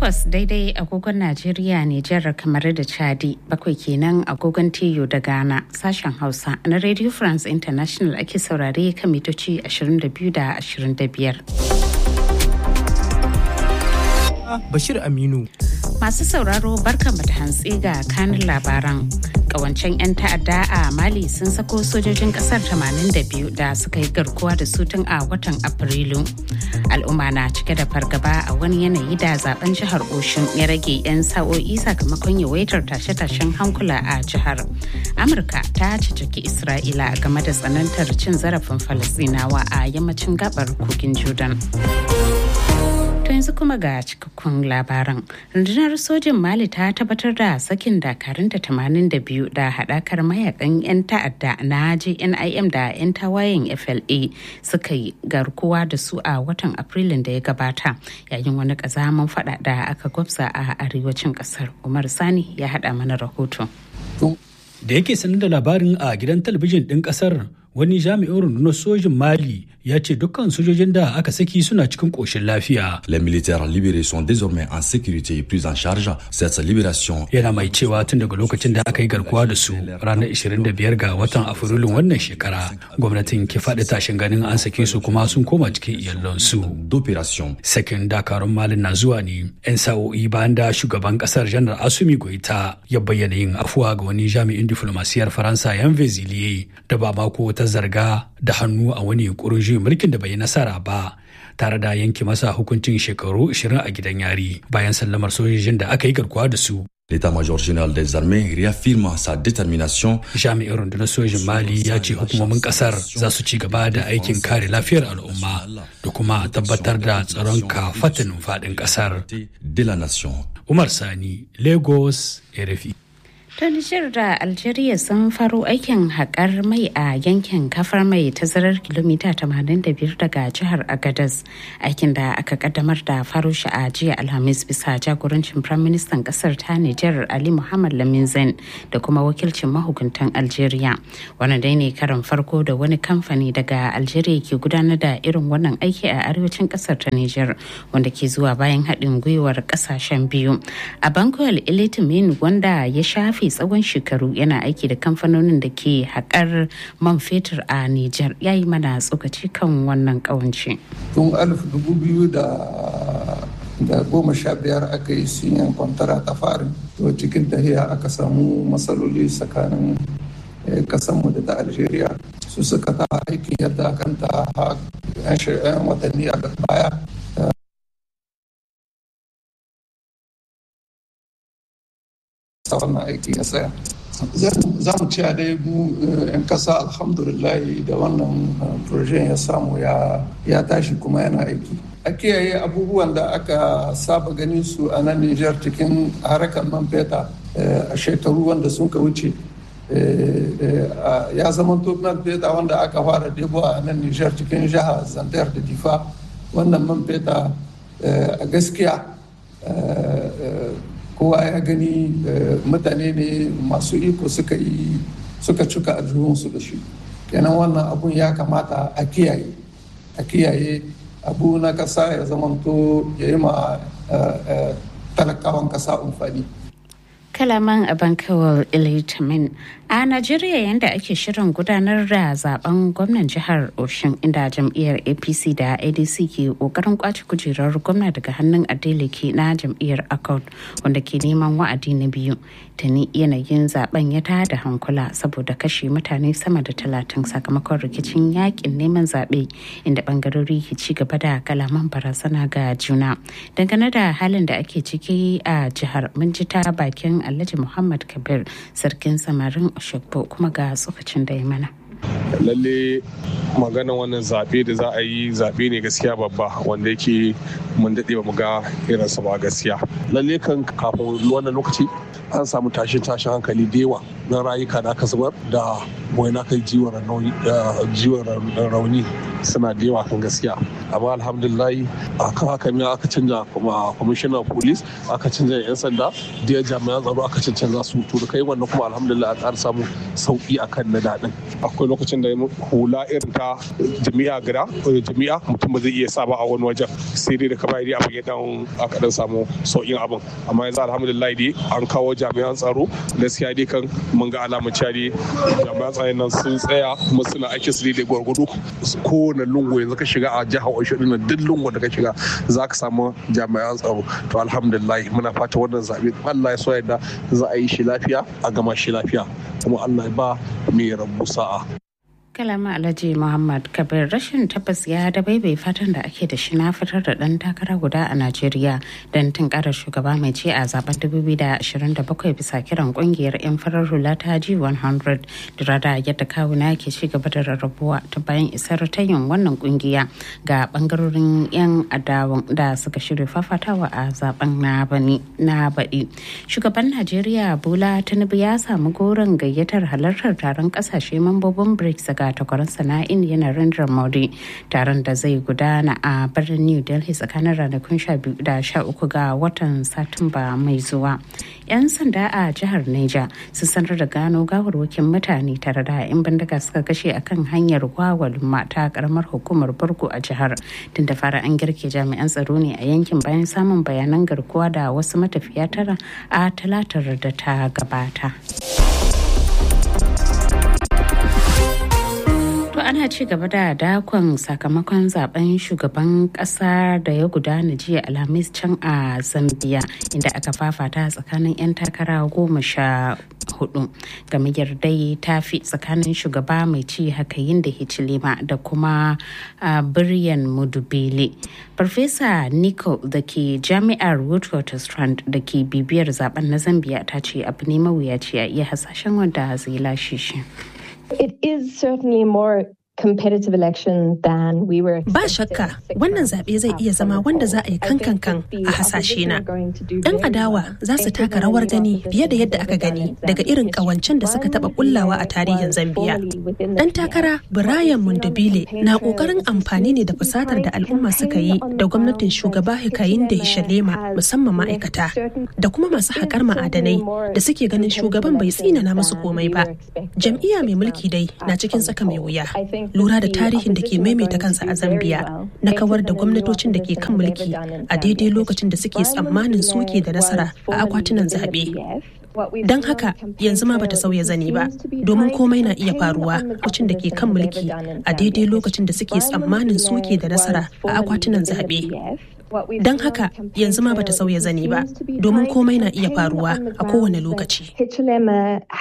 takwas daidai agogon Najeriya Nijar kamar da Chadi bakwai kenan agogon Tiyo da Ghana sashen Hausa na Radio France International ake saurare kan mitoci 22 da 25. Bashir Aminu. Masu sauraro barkanmu da hantsi ga kanin labaran. Kawancen 'yan ta'adda a Mali sun sako sojojin kasar 82 da suka yi garkuwa da su tun a watan Afrilu. Al'umma na cike da fargaba a wani yanayi da zaben jihar Oshun ya rage 'yan sa'o'i sakamakon yawaitar tashe-tashen hankula a jihar. Amurka ta ciciki Isra'ila game da tsanantar cin zarafin Falasɗinawa a yammacin gabar kogin Jordan. To yanzu kuma ga cikakkun labaran. Rundunar sojin Mali ta tabbatar da sakin dakarunta 82 da haɗakar mayakan 'yan ta'adda na JNIM da 'yan tawayen FLA suka yi garkuwa da su a watan Afrilun da ya gabata yayin wani ƙazaman fada da aka gwabza a arewacin ƙasar. Umar Sani ya haɗa mana rahoto. Da yake sanar da labarin a gidan talabijin ɗin ƙasar wani jami'in rundunar sojin mali ya ce dukkan sojojin da aka saki suna cikin ƙoshin lafiya. Les militaires libérés sont désormais en sécurité et pris en charge. Cette libération yana mai cewa tun daga lokacin da aka yi garkuwa da su ranar 25 ga watan afrilun wannan shekara gwamnatin ke faɗi tashin ganin an sake su kuma sun koma cikin iyalansu. d'opération. Sakin dakarun malin na zuwa ne 'yan sa'o'i bayan da shugaban kasar janar asumi goita ya bayyana yin afuwa ga wani jami'in diflomasiyar faransa yan veziliye da ba mako ta zarga da hannu a wani yunkurin juyin mulkin da bai yi nasara ba tare da yanke masa hukuncin shekaru 20 a gidan yari bayan sallamar sojojin da aka yi garkuwa da su L'état-major général des armées réaffirme sa détermination jami'in rundunar sojin mali ya ce hukumomin kasar za su ci gaba da aikin kare lafiyar al'umma da kuma tabbatar da tsaron kafatanin faɗin kasar de la nation. umar sani lagos rfi Ta Nijar da Algeria sun faro aikin haƙar mai a yankin kafar mai tazarar kilomita 85 daga jihar Agadez. Aikin da aka kaddamar da faro shi a jiya Alhamis bisa jagorancin Firaministan ƙasar ta Nijar Ali Muhammad Lamin Zain da kuma wakilcin mahukuntan Algeria. Wannan dai ne karin farko da wani kamfani daga Algeria ke gudanar da irin wannan aiki a arewacin ƙasar ta Nijar wanda ke zuwa bayan haɗin gwiwar ƙasashen biyu. A Bankoyal Ilitimin wanda ya shafe shafe tsawon shekaru yana aiki da kamfanonin da ke haƙar man fetur a Nijar ya yi mana tsokaci kan wannan ƙawance. Tun alif dubu biyu da da goma sha biyar aka yi sinyan kwantara ta farin to cikin tahiya aka samu matsaloli tsakanin kasanmu da ta algeria su suka ta aikin yadda kanta yan watanni a baya wannan aiki ya tsaya za mu ciya dai mu 'yan kasa alhamdulillah da wannan projen ya samu ya tashi kuma yana aiki a kiyaye abubuwan da aka saba ganin su a nan nijar cikin harkar man feta a shekaru wanda sun ka wuce ya zama man feta wanda aka fara debo a nan nijar cikin jihar zandar da difa wannan man feta a gaskiya kowa ya gani mutane ne masu iko suka yi suka cika aljihunsu da shi kenan wannan abun ya kamata a kiyaye a kiyaye abu na kasa ya zamanto ya yi ma talakawan kasa amfani kalaman abankawar ilitamin a najeriya yadda ake shirin gudanar da zaben gwamnan jihar oshun inda jam'iyyar apc da adc ke kokarin kwace kujerar gwamna daga hannun adeleke na jam'iyyar accord wanda ke neman wa'adi na biyu tuni yanayin zaben ya da hankula saboda kashe mutane sama da talatin sakamakon rikicin yakin neman zaɓe inda bangarori ke ci gaba da kalaman barazana ga juna dangane da halin da ake ciki a jihar mun ji ta bakin alhaji muhammad kabir sarkin samarin oshogbo kuma ga tsokacin da ya mana lalle maganan wannan zaɓe da za a yi zaɓe ne gaskiya babba wanda yake mun daɗe ba mu ga irinsa ba gaskiya lalle kan kafin wannan lokaci an samu tashin tashin hankali da yawa na rayuka da aka zubar da wani aka jiwon rauni suna da yawa kan gaskiya amma alhamdulillah akan haka ne aka canja kuma commissioner police aka canja yan sanda da jami'an tsaro aka canza su to da kai wannan kuma alhamdulillah a ƙara samu sauki akan na daɗin akwai lokacin da hula irin ta jami'a gida jami'a mutum ba zai iya sa ba a wani wajen sai dai da ka bayar abin ya dan aka dan samu sauƙin abin amma yanzu alhamdulillah dai an kawo jami'an tsaro gaskiya dai kan mun ga alamar cewa dai jami'an tsaron nan sun tsaya kuma suna aiki su da gwargwado kowane lungu yanzu ka shiga a jihar Osho din duk lungu da ka shiga za ka samu jami'an tsaro to alhamdulillah muna fata wannan zabe Allah ya so yadda za a yi shi lafiya a gama shi lafiya kuma Allah ya ba mai rabu sa'a kalama alhaji muhammad kabir rashin tabbas ya da bai fatan da ake da shi na fitar da dan takara guda a najeriya don tunkarar shugaba mai ce a zaben 2027 bisa kiran kungiyar yan farar hula ta g100 da rada yadda kawuna ke ci gaba da rarrabuwa ta bayan isar tayin wannan kungiya ga bangarorin yan adawan da suka shirya fafatawa a zaben na baɗi shugaban najeriya bola tinubu ya samu goron gayyatar halartar taron kasashe mambobin brics daga takwarar sana'in yana Narendra Modi taron da zai gudana a birnin New Delhi tsakanin ranakun 12 da 13 ga watan Satumba mai zuwa. 'Yan sanda a jihar Neja sun sanar da gano gawarwakin mutane tare da 'yan bindiga suka kashe akan hanyar wawal mata karamar hukumar Burgu a jihar. Tun da fara an girke jami'an tsaro ne a yankin bayan samun bayanan garkuwa da wasu matafiya tara a talatar da ta gabata. ana ci gaba da dakon sakamakon zaben shugaban kasa da ya gudana jiya alhamis can a zambia inda aka fafata tsakanin 'yan takara goma sha hudu gamayyar dai ta fi tsakanin shugaba mai ci hakayin da hichilema da kuma biryan mudubele farfesa nico da ke jami'ar witwatersrand da ke bibiyar zaben na zambia ta ce abu ne mawuyaci a iya hasashen wanda zai lashe shi It is certainly more competitive election than we were Ba shakka wannan zaɓe zai iya zama wanda za a yi kankan kan a hasashe na. Ɗan adawa za su taka rawar gani fiye da yadda aka gani daga irin ƙawancen da suka taɓa kullawa a tarihin Zambiya. Ɗan takara Brian Mundabile na ƙoƙarin amfani ne da fusatar da al'umma suka yi da gwamnatin shugaba Hikayin da Hishalema musamman ma'aikata da kuma masu haƙar ma'adanai da suke ganin shugaban bai tsinana musu komai ba. Jam'iyya mai mulki dai na cikin tsaka mai wuya. lura da tarihin da ke maimaita kansa a zambia na kawar da gwamnatocin da ke kan mulki a daidai lokacin da suke tsammanin suke da nasara a akwatunan zaɓe don haka yanzu ma bata sauya zani ba domin komai na iya faruwa lokacin da ke kan mulki a daidai lokacin da suke tsammanin suke da nasara a akwatunan zaɓe don haka yanzu ma bata sauya zani ba domin komai na iya faruwa a kowane lokaci